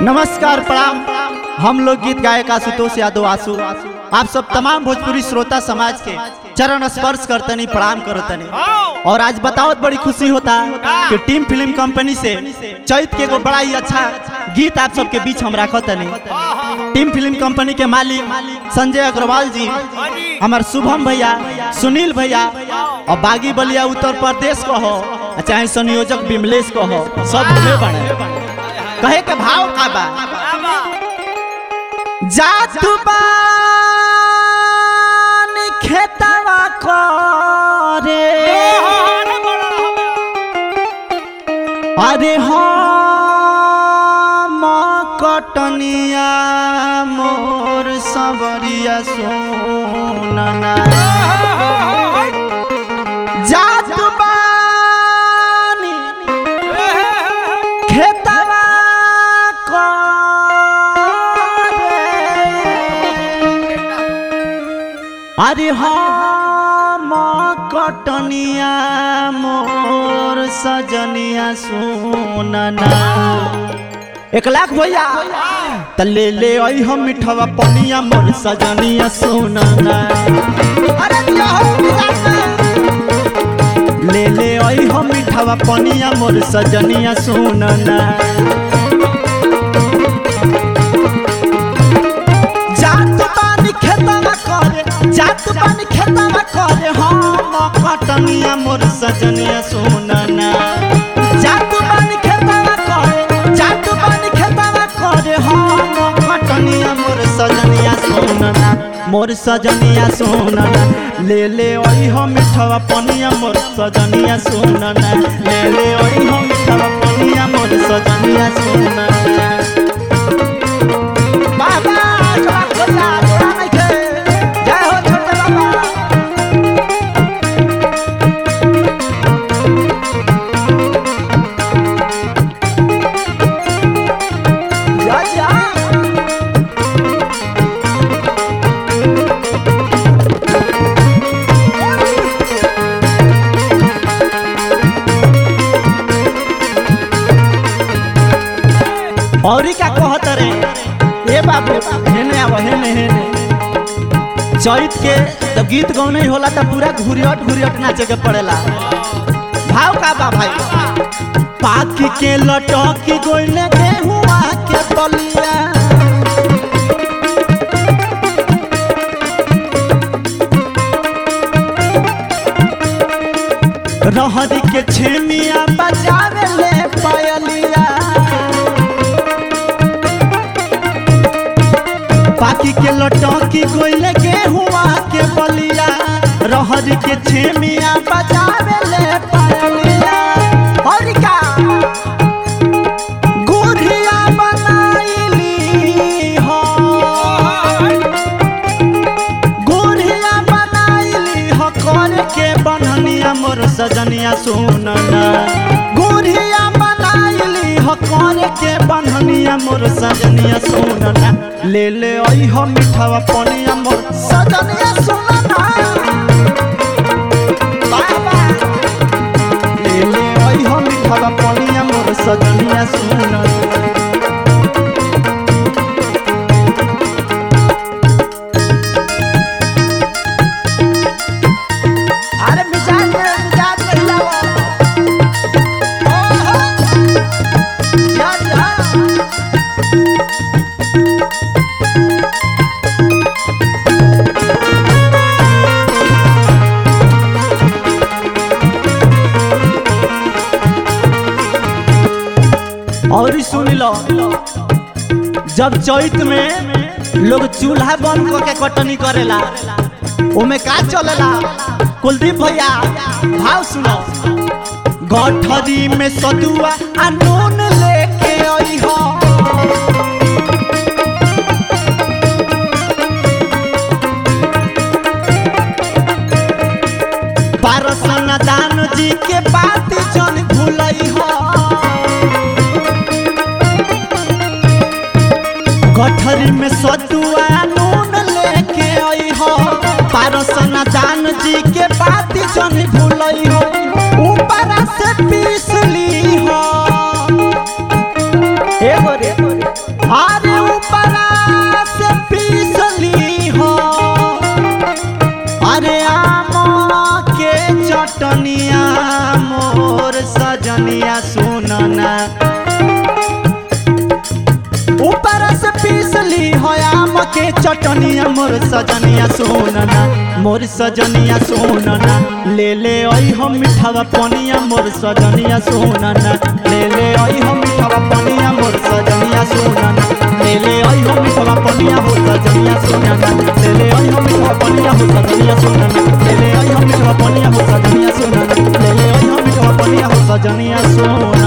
नमस्कार प्रणाम हम लोग गीत गायक आशुतोष यादव आशु आप सब तमाम भोजपुरी श्रोता समाज के चरण स्पर्श करतनी प्रणाम करतनी और आज बताओ बड़ी खुशी होता कि टीम फिल्म कंपनी से चैत के एगो बड़ा ही अच्छा गीत आप सबके बीच हम रखतनी टीम फिल्म कंपनी के मालिक संजय अग्रवाल जी हमार शुभम भैया सुनील भैया और बागी बलिया उत्तर प्रदेश को हो चाहे संयोजक विमलेश को हो सब हमें बने कहे के भाव का बा जातु बान खेतवा करे अरे हम कटनिया मोर सबरिया सोनना जातु बानी खेतवा करे अरे हम कटनिया मोर सजनिया सोनना एक लाख भैया त ले ले आई हम मिठवा पनिया मोर सजनिया सोनना अरे दिया हो बिगाड़ना। ले ले आई हम मिठवा पनिया मोर सजनिया सोनना जात पानी खेतवा करे जात पानी खेतवा करे हम कटनिया मोर सजनिया सोनना जात पानी खेतवा करे जात पानी खेतवा करे हम कटनिया मोर सजनिया सोनना मोर सजनिया सोनना ले ले ओई हम मिठवा पनिया मोर सजनिया सोनना ले ले ओई हम मिठवा पनिया मोर सजनिया सोनना बाबा चला खोला जोड़ा नहीं थे जय हो छोटे बाबा जा जा औरी का कहत रे ए बाबू हेने आव हेने हेने चैत के जब गीत गौने होला त पूरा घुरियट घुरियट नाचे के पड़ेला भाव का बा भाई पाक के लटक गोइले गेहुआ के बलिया रहरी के छेमिया बजावे ले पायलिया पाकी के लटकी गोइले गेहुआ के बलिया रहर के छेमिया बजावे ले पायलिया और का गुढ़िया बनाइली हो गुढ़िया बनाइली हो कर के बननिया मोर सजनिया सोनना गुढ़िया बनाइली हो कर के बननिया मोर सजनिया सोनना ले ले आई हो मिठावा पनिया मोर सजनिया सोनना बाबा ले ले आई हो मिठावा पनिया मोर सजनिया सोनना अरे मिजाज में मिजाज में हिलाओ ओहो जा जा और ई सुन लो जब चैत में लोग चूल्हा बंद करके कटनी करेला ओमे का चलेला कुलदीप भैया भाव सुनो गठरी में सदुआ आ नून लेके आई हो पारसन दान जी के बात जन भूलई हो गठरी में सतुआ नून लेके आई हो पारसन दान जी के बात जन भूलई हो ऊपर से पीस ली हो मोर सजनिया सुनना ऊपर से पीसली हो आम के चटनिया मोर सजनिया सोनना मोर सजनिया सोनना ले ले आई हम मिठावा पनिया मोर सजनिया सोनना ले ले आई हम मिठावा पनिया मोर सजनिया सोनना ले ले आई हम मिठावा पनिया मोर सजनिया सोनना ले ले आई हम मिठावा पनिया मोर सजनिया सोनना ले ले आई हम मिठावा पनिया मोर सजनिया सोनना ले ले आई हम मिठावा पनिया मोर सजनिया सोनना